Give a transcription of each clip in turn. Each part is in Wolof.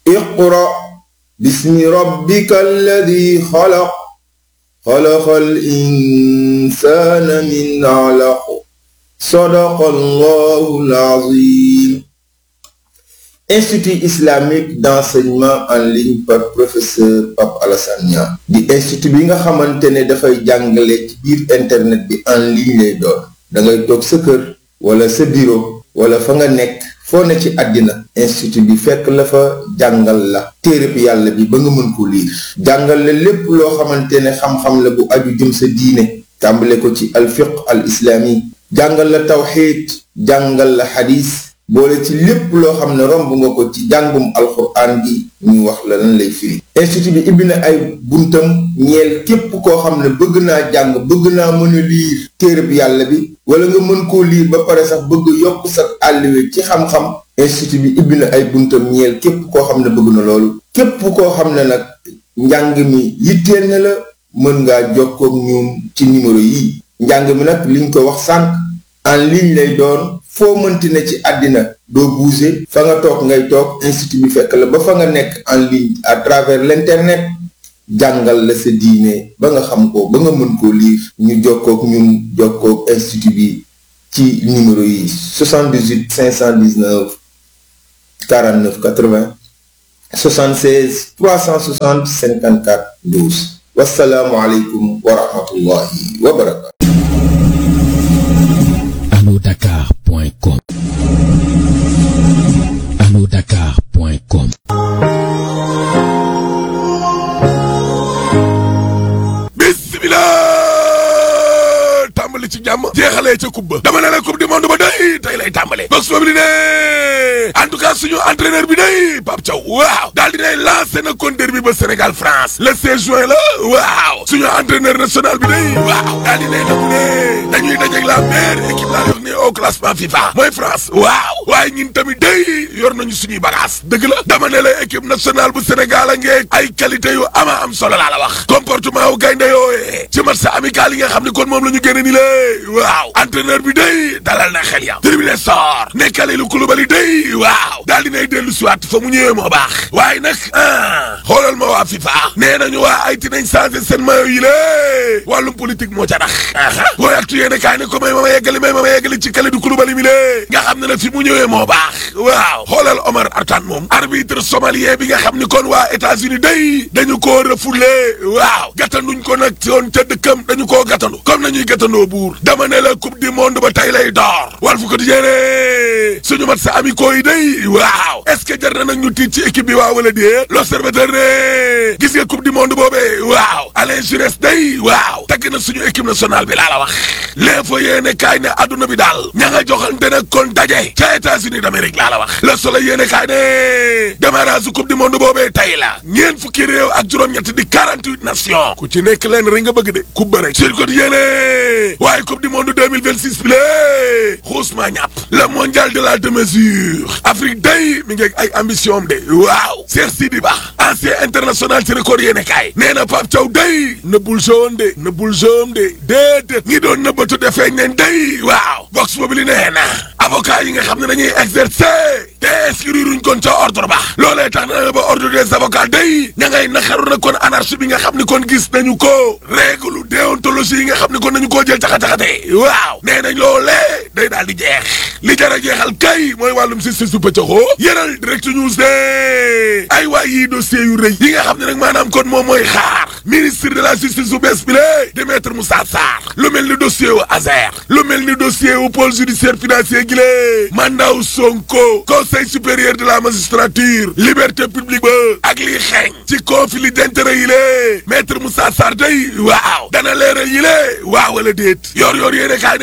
iqra bismi rabbika alladi xalaq xalaqal insaana min alaq sadaqallahul azim Institut islamique d'enseignement en ligne par professeur Pape Alassane Niang di institut bi nga xamante ne dafay jàngale ci biir internet bi en ligne lay doon da ngay toog sa kër wala sa bureau wala fa nga nekk foo ne ci àddina institut bi fekk la fa jàngal la téereb yàlla bi ba nga mën ko liir jàngal la lépp loo xamante ne xam-xam la bu aju jëm sa diine tàmbale ko ci alfiq al islami jàngal la tawxiid jàngal la xadis boole ci lépp loo xam ne romb nga ko ci jàngum alxuraan gi ñu wax la lan lay firi institut bi ibbi na ay buntam ñeel képp koo xam ne bëgg naa jàng bëgg naa mën a liir téereb yàlla bi wala nga mën koo liir ba pare sax bëgg yokk sa àlliwe ci xam-xam institut bi ibbi na ay buntam ñeel képp koo xam ne bëgg na loolu képp koo xam ne nag njàng mi yitteel na la mën ngaa jokkook ñoom ci numéro yi njàng mi nag liñ ko wax sànq en ligne lay doon foo mënti ne ci àddina doo bouger fa nga toog ngay toog institut bi fekk la ba fa nga nekk en ligne à travers l'internet jàngal la sa diine ba nga xam ko ba nga mën koo lire ñu jokkook ñun jokkook institut bi ci numéro yi 78 519 49 80 76 360 54 12 wasalaamualeykum wa rahmatullahi wa barakatu Dakar.com Dakar.com bismillah tàmbali ci jàmm jeexalee ca coupe ba dama ne la coupe du monde ba day tey lay tàmbale box boobu li ne en tout cas suñu entraîneur bi day Pape Thiaw waaw daal dinay lancé na compteur bi ba Sénégal France le 16 juin la waaw suñu entraîneur national bi day waaw daal dinay nag ne dañuy dajeeg la meilleure équipe laa yox ne au classement FIFA mooy France waaw waaye ñun tamit day yor nañu suñuy bagage dëgg la dama ne la équipe nationale bu Sénégal a ngeeg ay qualité yu ama am solo laa la wax comportement wu gaynde yooye ci match amical yi nga xam ne kon moom la ñu génne ni lée waaw entraîneur bi day dalal na xel ya tribune sor ne Kalidou Koulibaly day waaw daal dinay dellu siwaat fa mu ñëwee moo baax waaye nag ah xoolal ma waa FIFA nee nañu waa ay ti nañ changé seen mayo yi lée wàllum politique moo ca tax aa booy actu yéene kaay ne ko may ma ma yeggali may ma ma yeggali ci Kalidou Koulibaly mi lée nga xam ne na fi mu ñëwee moo baax waaw xoolal Omar Artan moom arbitre somalien bi nga xam ni kon waa États-Unis day dañu koo refoulé waaw gàttanduñ ko nag ci woon ca dëkkam dañu koo gàttandu comme nañuy gàttandoo buur dama ne la coupe du monde ba tey lay door wal fu ko di yéene suñu mat sa amicoo yi day waaw est-ce que jar na nag ñu tiit ci équipe bi waaw wala déet l'observateur ne gis nga coupe du monde boobee waaw Alain Giresse day waaw tagg na suñu équipe nationale bi laa la wax l'info yéene kaay ne adduna bi daal ña nga joxante nag kon daje ca États-Unis d'Amérique laa la wax le soleil yéene kaay ne démarrage coupe du monde boobee tey la ñeen fukki réew ak juróom-ñett di 48 nations ku ci nekk leen rek nga bëgg de coupe ba rek sur côté yéene waaye coupe du monde 2026 bi lée xuusmaa ñàpp le mondial de la démesure Afrique day mi ngi ay ambition am de waaw Cheikh Sidi Ba ancien international ci record yéene kaay nee na Pape Thiaw day nëbbul jaune de nëbbul jaune de déedéet ñi doon nëbbatu defeeñ nañ day waaw box boobu li nee na avocat yi nga xam ne dañuy exercer te inscriruñ kon ca ordre ba loolee tax na ba ordre des avocats day ña ngay naxaru na kon anarchie bi nga xam ni kon gis nañu ko règle déontologie yi nga xam ni kon nañu koo jël caxa-caxate waaw nee nañ loolee day daal di jeex li jar a jeexal kay mooy wàllum justice su pëccaxoo yëral direct news de ay waay yi dossier yu rëy yi nga xam ne nag maanaam kon moom mooy xaar ministre de la justice su bees bi lé di maître Moussa Sarr lu mel ni dossier wu Azer lu mel ni dossier wu pôle judiciaire financier gi lée mandat wu Sonko conseil supérieur de la magistrature liberté publique ba ak lii xeeñ ci conflit d'intérêt yi lée maître Moussa Sarr day waaw dana leeral yi lée waaw wala déet yor yor yéene kaay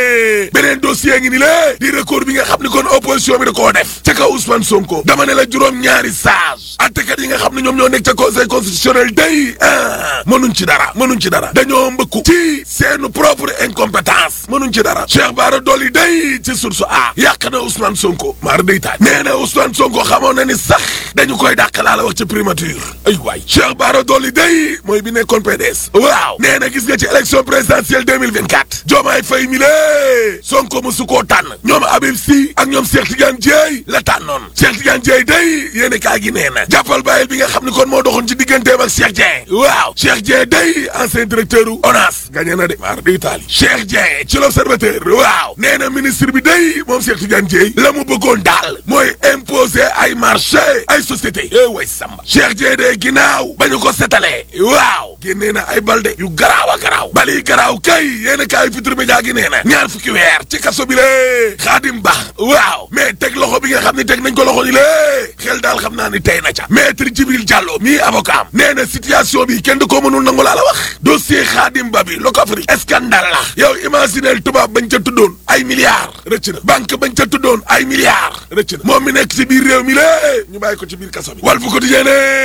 ne beneen dossier ngi ni lée di recours bi nga xam ni kon opposition bi da koo def ca kaw Ousmane Sonko dama ne la juróom ñaari sage attekat yi nga xam ne ñoom ñoo nekk ca conseil constitutionnel day ah mënuñ ci dara mënuñ ci dara dañoo mbëkku ci seenu propre incompétence mënuñ ci dara Cheikh Bara Dolly day ci source a yàq na Ousmane Sonko maar day taaj nee na Ousmane Sonko xamoon na ni sax dañu koy dàq laa la wax ci primature ay waay Cheikh Bara Dolly day mooy bi nekkoon PDS waaw nee na gis nga ci élection présidentielle 2024 Diomaye Faye mi lée Sonko musu koo tànn ñoom Habib Sy ak ñoom Cheikh Tidiane Dièye la tànnoon Cheikh Tidiane Dièye day yéene kaa gi nee na jàppal bàyyil bi nga xam ne kon moo doxoon ci digganteem ak Cheikh Dieng waaw Cheikh Dieng day ancien directeur u ONAS gagné na de maar di Italie Cheikh Dieng ci l'observateur waaw nee na ministre bi day moom Cheikh Tidiane Dièye la mu bëggoon daal mooy imposer ay marché ay société eh way samba Cheikh Dieng de ginnaaw ba ñu ko setalee waaw génnee na ay balde yu garaaw a garaaw bali garaaw kay yéen a kaay Futurs Médias gi nee na ñaar fukki weer ci kaso bi lee Xaadim Ba waaw mais teg loxo bi nga xam ne teg nañ ko loxo ni lée xel daal xam naa ni tey na ca maître Djibril Diallo mii avocat am nee na situation bi kenn du ko mënul nangu laa la wax dossier Xaadim Ba bi Locafrique scandale la yow imaginel tubaab bañ ca tuddoon ay milliards rëcc na banque bañ ca tuddoon ay milliards rëcc na moom mi nekk ci biir réew mi lée ñu bàyyi ko ci biir kaso bi Walf Quotidien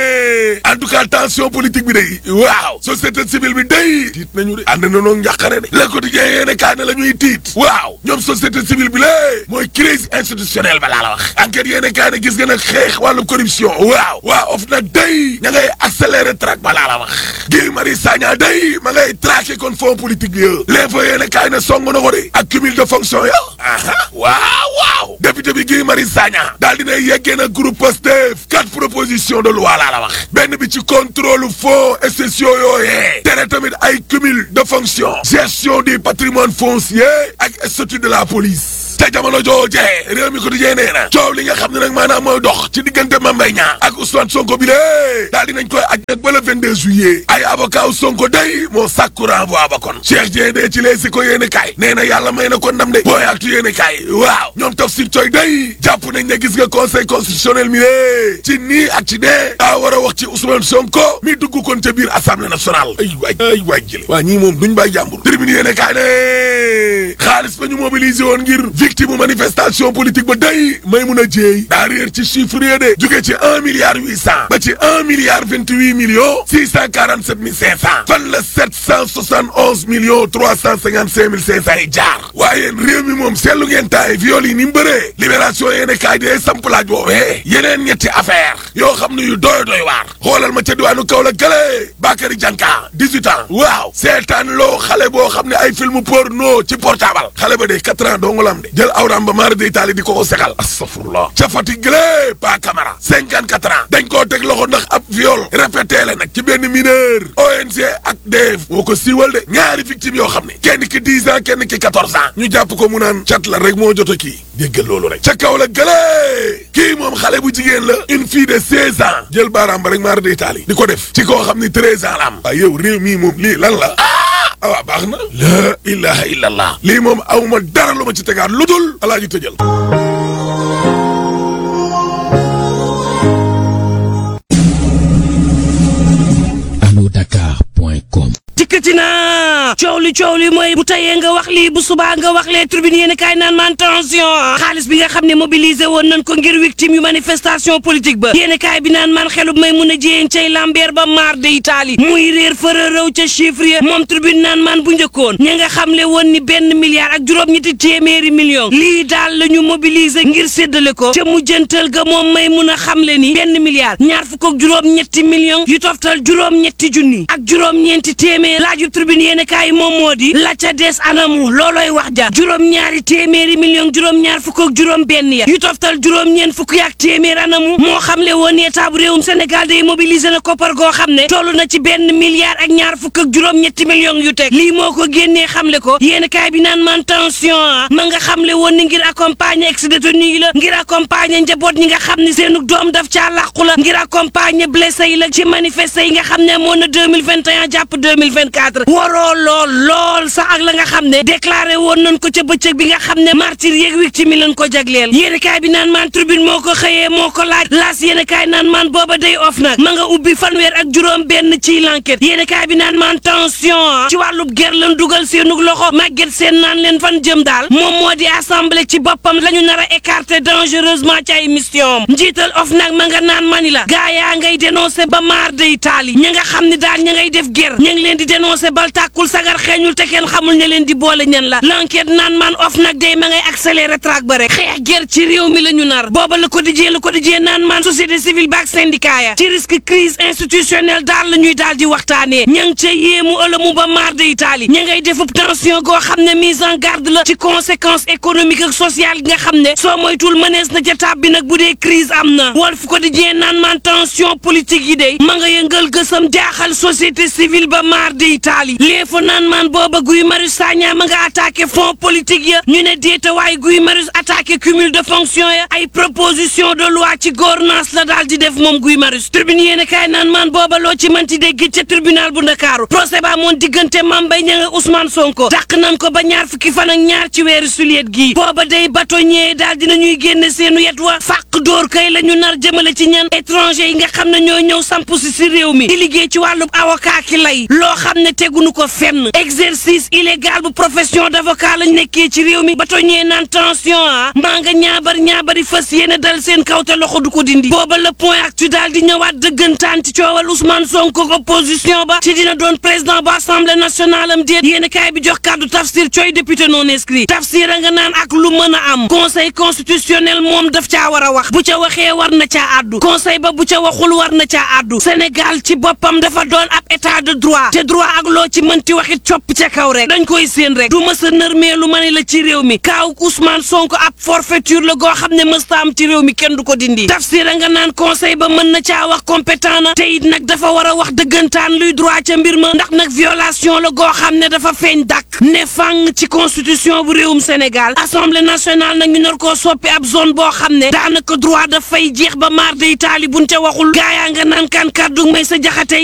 ne en tout cas tension politique bi day waaw société civile bi day tiit nañu de ànd na noonu njàqare de Le Quotidien yéene kaa ne la ñuy tiit waaw ñoom société civile bi lée mooy crise institutionnelle ba laa la wax enquête yéene kaa ne gis nga nag xeex wàllu corruption waaw waaw of nag day ña ngay accélérer traque ba laa la wax Guy Marius Sagna day ma ngay traqué kon fonds politique bi yo l'info yéene kaay ne song na ko de ak cumul de fonction ya aha waaw waaw député bi Guy Marius Sagna daal dina yeggee na groupe Pastef quatre propositions de loi laa la wax benn bi ci contrôle fonds spéciaux yooyee tere tamit ay cumul de fonction gestion du patrimoine foncier ak statut de la police te jamono joojee réew mi ko di jee nee na coow li nga xam ne nag maanaam mooy dox ci diggante Mame Mbaye Niang ak Ousmane Sonko bi lée daal dinañ koy aj nag ba le 22 juillet ay avocat Sonko day moo sàkku renvoi ba kon Cheikh Dieng de ci les si ko yéene kaay nee na yàlla may na ko ndam de booy aktu yéene kaay waaw ñoom Tafsir Coy day jàpp nañ ne gis nga conseil constitutionnel mi lée ci nii ak ci dee daa war a wax ci Ousmane Sonko mi dugg kon ca biir assemblée nationale ay waay ay waay jële waa ñii moom duñ bàyyi jàmbur tribune yéene kaay ne xaalis ba ñu mobilisé woon ngir victime manifestation politique ba day may mun a jéey daa réer ci chiffre yi de jóge ci un milliard huit cent ba ci un milliard vingt huit millions six cent quarante sept mille cinq cent fan la sept cent soixante onze millions trois cent cinquante cinq mille cinq cent yi jaar waaye réew mi moom seetlu ngeen taay viol yi ni mu bëree libération yéene kaay dee samp laaj boobee yeneen ñetti affaire yoo xam ne yu doy doy waar xoolal ma ca diwaanu Kaolack gële Bakary Dianka dix-huit ans waaw seetaan loo xale boo xam ne ay film porno ci portable xale ba de quatre ans dong la am de jël awram ba maara de Italie di ko ko segal astafurlah ca Fatick gële Pa Camara cinquante quatre ans dañ koo teg loxo ndax ab viol répété la nag ci benn mineur ONG ak DEF moo ko siiwal de ñaari victime yoo xam ne kenn ki dix ans kenn ki quatorze ans ñu jàpp ko mu naan cat la rek moo jot a kii déggal loolu rek ca kaw la gële kii moom xale bu jigéen la une fille de seize ans jël baaraam ba rek maara de Italie di ko def ci koo xam ni treize ans la am waaye yow réew mii moom lii lan la awa baax na la ilaha illallah lii moom awma dara lu ma ci tegaat lu dul alaa ji tëjal anodakar.com dikkati naa coow li coow li mooy bu tayee nga wax lii bu subaa nga wax lee tribune yéen kaay naan man tension xaalis bi nga xam ne mobilisé woon nañ ko ngir victime yu manifestation politique ba yéen kaay bi naan man xelub may mun a jiyeen cay lambeer ba maar de Italie muy réer fëra rëw ca chiffre ya moom tribune naan man bu njëkkoon ña nga xamle woon ni benn milliard ak juróom-ñetti téeméeri million lii daal la ñu mobilisé ngir séddale ko ca mujjantal ga moom may mun a xamle ni benn milliard ñaar fukk ak juróom-ñetti million yu toftal juróom-ñetti junni ak juróom-ñeenti téeméer laajub tribune yéen kaay moom moo di la ca des anamu loolooy wax ja juróom-ñaari téeméeri million juróom-ñaar fukk ak juróom benn ya yu toftal juróom-ñeent fukk yaak téeméer anamu moo xamle woon ne état bu réewum Sénégal day mobiliser na koppar goo xam ne toll na ci benn milliard ak ñaar fukk ak juróom-ñetti millions yu teg lii moo ko génnee xamle ko yéen kaay bi naan man tension ah ma nga xamle woon ni ngir accompagner ex-détenu yi la ngir accompagner njaboot ñi nga xam ne seenu doom daf caa làqu la ngir accompagner blessé yi la ci manifester yi nga xam ne moo na 2021 jàpp 2024 waroo lool lool sax ak la nga xam ne déclaré woon nañ ko ca bëccëg bi nga xam ne martyr yeeg victime yi lañ ko jagleel yéen kaay bi naan man tribune moo ko xëyee moo ko laaj laas yéen kaay naan man booba day off nag ma nga ubbi fanweer ak juróom benn ci l'enquête yéen kaay bi naan man tension ci wàllub ger lan dugal seenug loxo màgget seen naan leen fan jëm daal moom moo di assemblée ci boppam la ñu nar a écarter dangereusement ci ay mission njiital of nag ma nga naan mani la gaa yaa ngay dénoncé ba maar de Italie ña nga xam ne daal ña ngay def ger ña ngi leen di dénoncé bal tàkkul sagar xeex gañul te kenn xamul ne leen di boole ñan la l'enquête naan maan of nag day ma ngay accéléré traque ba rek xeex ger ci réew mi la ñu nar booba le quotidien le quotidien naan maan société civile baak syndicat ya ci risque crise institutionnelle daal la ñuy daal di waxtaanee ña ngi ca yéemu ëlëmu ba maar de Italie ña ngay defub tension goo xam ne mise en garde la ci conséquences économiques ak sociales yi nga xam ne soo moytul mënees na ca tab bi nag bu dee crise am na Walf Quotidien naan maan tension politique yi day ma nga yëngal gësam jaaxal société civile ba maar de Italie léefa naan maan booba Guy Marius Sagna ma nga attaqué fonds politique ya ñu ne déeta waaye Guy Marius attaqué cumul de fonction ya ay proposition de loi ci gouvernance la daal di def moom Guy Marius tribune yéene kaay naan maan booba loo ci manti dégg ca tribunal bu Ndakaaru procès ba moon diggante Mame Mbaye Niang ak Ousmane Sonko dàq nan ko ba ñaar fukki fan ak ñaar ci weeru suliet gii booba day bâtonnier daal dina ñuy génne seenu yet wa fàq dóor kay la ñu nar jëmale ci ñan étranger yi nga xam ne ñoo ñëw samp si si réew mi di liggéey ci wàllub avocat ki lay loo xam ne tegunu ko fenn exercice illégal bu profession d'avocat lañ nekkee ci réew mi bâtonnier naan tension ah maa nga ñaabar ñaabari fas yéene dal seen kaw te loxo du ko dindi booba le point actu daal di ñëwaat dëggantaan ci coowal Ousmane Sonko opposition ba ci dina doon président bu assemblée nationale am déet yéen kaay bi jox kàddu tafsir cooy député non inscrit tafsir a nga naan ak lu mën a am conseil constitutionnel moom daf caa war a wax bu ca waxee war na caa àddu conseil ba bu ca waxul war na caa àddu Sénégal ci boppam dafa doon ab état de droit te droit ak loo ci mënti waxit copp ca kaw rek dañ koy séen rek du mës a nërmeelu ma ne la ci réew mi kaaw Ousmane Sonko ab forfaiture la goo xam ne mësta am ci réew mi kenn du ko dindi tafsir a nga naan conseil ba mën na caa wax compétent na te it nag dafa war a wax dëggantaan luy droit ca mbir ma ndax nag violation la goo xam ne dafa feeñ dàkk ne fang ci constitution bu réewum Sénégal assemblée nationale nag ñu nar koo soppi ab zone boo xam ne daanaka droit dafay jeex ba maar de Italie buñ ca waxul gaayaa nga naan kan kàddu may sa jaxate